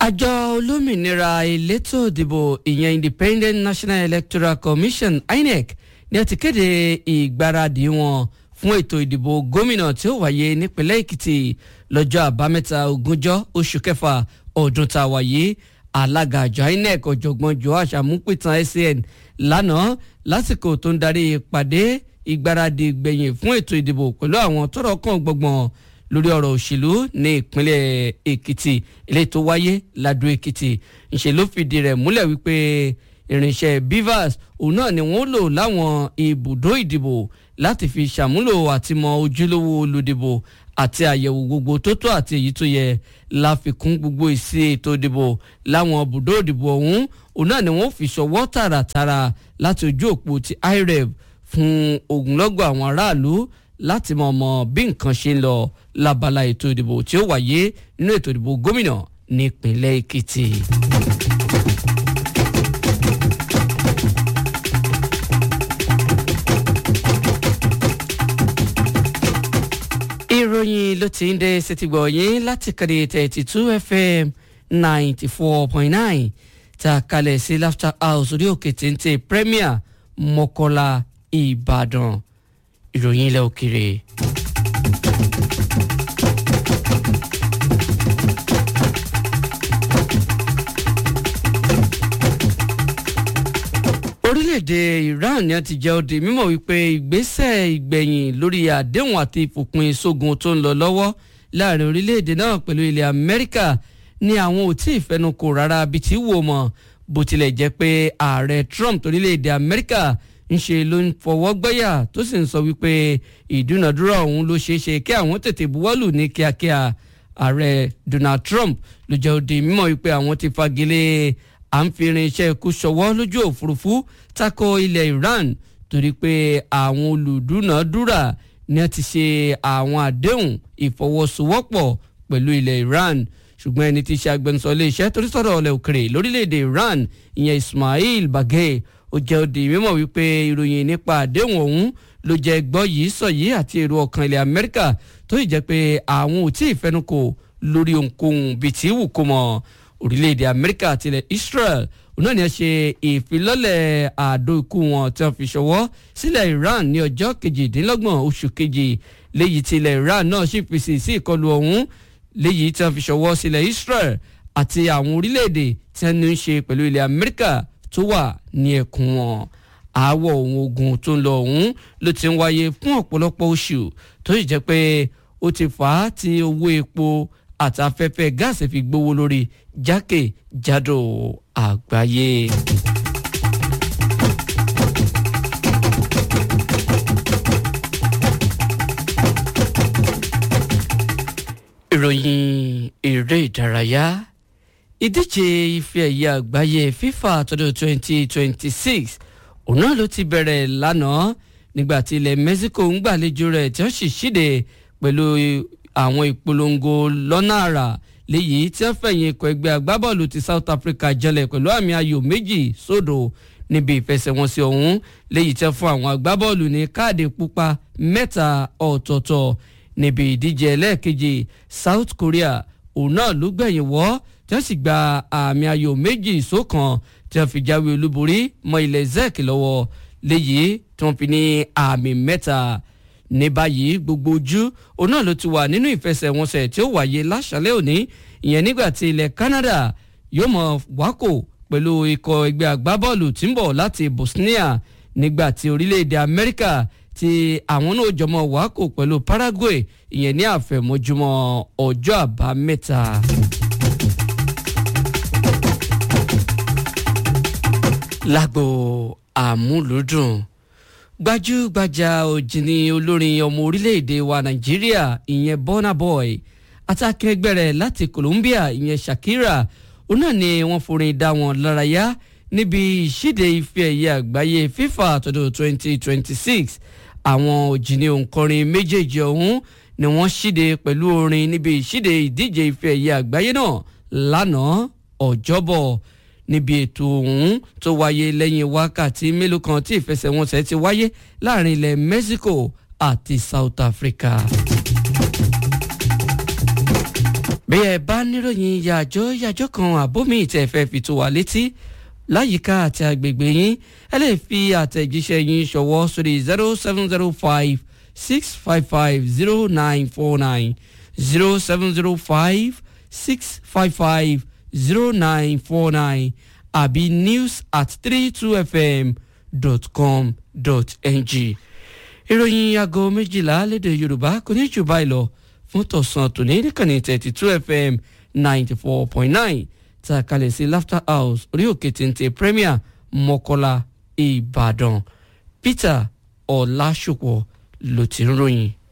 àjọ olómìnira elétò ìdìbò ìyẹn independent national electoral commission inec ni a ti kéde ìgbáradì wọn fún ètò ìdìbò gómìnà tí ó wáyé nípínlẹ̀ èkìtì lọ́jọ́ àbámẹ́ta ogúnjọ́ oṣù kẹfà ọdún tá a wáyé alága àjọ inec ọ̀jọ̀gbọ́n joash amúpìtàn san lánàá lásìkò tó ń darí ìpàdé ìgbáradì gbẹ̀yìn fún ètò ìdìbò pẹ̀lú àwọn tọ́rọ̀ kàn gbọ̀ngbọ̀n lórí ọ̀rọ̀ òṣèlú ní ìpínlẹ̀ èkìtì eléyìí tó wáyé ládùú èkìtì ńṣe ló fìdí rẹ̀ múlẹ̀ wípé irinṣẹ́ bivas òun náà ni wọ́n lò láwọn ibùdó ìdìbò láti fi ṣàmúlò àtìmọ̀ ojúlówó olùdìbò àti àyẹ̀wò gbogbo tó tó àti èyí tó yẹ láfikún gbogbo ìsí ètò ìdìbò láwọn ibùdó ìdìbò ọ̀hún òun náà ni wọ́n fi ṣọwọ́ tààràtàrà láti ojú òpó ti irev fún ogunlọ́gọ̀ àwọn aráàlú láti mọ̀ mọ̀ bí nǹkan ṣe ń lọ lábala ètò ìdìbò tí ó wáyé nínú ètò ìdìbò gómìnà nípínlẹ̀ èkìtì. ìròyìn ló ti ń dé sétígbọ̀ yín láti kàdé thirty two fm ninety four point nine tá a kalẹ̀ sí laughter house orí òkè téńté premier mọ́kọ́lá ìbàdàn ìròyìn ilẹ̀ òkèrè. orílẹ̀-èdè iran ni a ti jẹ́ òde mímọ̀ wípé ìgbésẹ̀ ìgbẹ̀yìn lórí àdéhùn àti ìfòpin sógun tó ń lọ lọ́wọ́ láàrin orílẹ̀-èdè náà pẹ̀lú ilẹ̀ amẹ́ríkà ni àwọn ò tí ì fẹnukò rárá bí tí wò mọ̀ bó tilẹ̀ jẹ́ pé ààrẹ trump torílẹ̀-èdè amẹ́ríkà ń ṣe ló ń fọwọ́ gbọ́yà tó sì ń sọ wípé ìdúnàdúrà ọ̀hún ló ṣeé ṣe kí àwọn tètè buwọ́lù ní kíákíá ààrẹ donald trump ló jẹ́ òde mímọ̀ wípé àwọn ti fagilé à ń fi irinṣẹ́ ikú ṣọwọ́ lójú òfurufú tako ilẹ̀ iran torí pé àwọn olùdúnàdúrà ni a ti ṣe àwọn àdéhùn ìfọwọ́sowọ́pọ̀ pẹ̀lú ilẹ̀ iran ṣùgbọ́n ẹni tí í ṣe agbẹnusọ iléeṣẹ́ torí sọ̀rọ̀ ọ̀lẹ̀ òkèrè lórílẹ̀‐èdè iran ìyẹn ismail bagay ó jẹ́ òdì mímọ̀ wípé ìròyìn nípa àdéhùn ọ̀hún ló jẹ́ gbọ́ yìí sọ yìí àti èrò ọkàn ilẹ̀ amẹ́ríkà tó ì jẹ́ pé àwọn ò tí ì fẹnukò lórí ohunkóhun bíi tí wù kó mọ̀ orílẹ̀-èdè amẹ́ríkà àti ilẹ̀ israel òun náà ni a ṣe ìfilọ́lẹ̀ àdó ikú wọn tí wọ́n fi ṣọwọ́ sílẹ̀ iran ní ọjọ́ kejìdínlọ́gbọ̀n oṣù kejì léyìí tí ilẹ̀ iran náà sì fèsì sí ìkọlù ọ̀hún léyìí tí wọ́n fi ṣọwọ́ sílẹ̀ israel àti àwọn orílẹ̀-èdè tí wọ́n ní í ṣe pẹ̀lú ilẹ̀ amẹ́ríkà tó wà ní ẹkùn wọn aáwọ̀ ohun ogun tó ń lọ ọ̀hún ló ti ń wáyé fún ọ̀pọ̀lọpọ̀ oṣù tó sì jẹ́ pé ó ti fà á tí owó epo àtafẹ́fẹ́ gáàsì fi gbówó lórí jákèjádò àgbáyé. ìròyìn eré ìdárayá ìdíje ife ẹ̀yẹ àgbáyé fifa tọdún 2026 òun náà ló ti bẹ̀rẹ̀ lánàá nígbà tí ilẹ̀ mexico ń gbàlejò rẹ̀ tí wọ́n sì ṣíde pẹ̀lú àwọn ìpolongo lọ́nà àrà léyìí tí wọ́n fẹ̀yìn ikọ̀ ẹgbẹ́ agbábọ́ọ̀lù ti south africa jẹlẹ̀ pẹ̀lú àmì ayò méjì sódò níbi ìfẹsẹ̀wọnsẹ̀ ọ̀hún léyìí tí wọ́n fún àwọn agbábọ́ọ̀lù ní káàdì pupa mẹ́ta ọ̀tọ̀ọ̀tọ̀ níbi ìdíje ẹlẹ́ẹ̀kejì south korea òun náà ló gbẹ̀yìn wọ́ tí wọ́n sì gba àmì ayò méjì sókan tí wọ́n fi jáwé olúborí mọ́ ilẹ̀ zek lọ́wọ́ léyìí tí wọ́n fi ní àmì mẹ́ta ní báyìí gbogbo ojú òun náà ló ti wà nínú ìfẹsẹ̀wọnsẹ̀ tí ó wáyé láṣálẹ̀ òní ìyẹn nígbà tí ilẹ̀ Canada yóò mọ̀ wákò pẹ̀lú ikọ̀ ẹgbẹ́ agbábọ́ọ̀lù tí ń bọ̀ láti Bosnia nígbà tí orílẹ̀-èdè Amẹ́ríkà tí àwọn náà jọmọ wákò pẹ̀lú Paraguay ìyẹn ní àfẹ̀mọ́júmọ́ ọjọ́ àbámẹ́ta. lágbo àmúlùdùn gbajúgbajà òjìní olórin ọmọ orílẹ̀-èdè wa nàìjíríà ìyẹn Burna Boy àtàkẹ́gbẹ́ rẹ̀ láti Colombia ìyẹn Shakira òun náà ni wọ́n forin dá wọn lárayá níbi ìṣíde ife ẹ̀yẹ àgbáyé FIFA tọdún 2026 àwọn òjìní òǹkọrin méjèèjì ọ̀hún ni wọ́n ṣíde pẹ̀lú orin níbi ìṣíde ìdíje ife ẹ̀yẹ àgbáyé náà lánàá ọjọ́bọ̀ níbi ètò ọ̀hún tó wáyé lẹ́yìn wákàtí mélòó kan tí ìfẹsẹ̀wọnsẹ̀ ti wáyé láàrin ilẹ̀ Mexico àti South Africa. bí ẹ bá níròyìn yàjọ́ yàjọ́ kan àbómi ìtẹ̀ fẹ́ fi tó wa létí láyìíká àti agbègbè yín ẹ lè fi àtẹ̀jíṣẹ́ yín ṣọwọ́ sórí zero seven zero five six five five zero nine four nine zero seven zero five six five five zero nine four nine àbí news at three two fm dot com dot ng ìròyìn aago méjìlá lédè yorùbá kò ní jù báyìí lọ fún tọ̀sán tòní níkànnì thirty two fm ninety four point nine tá a kalẹ̀ sí laughter house orí òkè téńté premier mọ́kọ́lá ìbàdàn peter ọ̀làṣùpọ̀ ló ti ń ròyìn.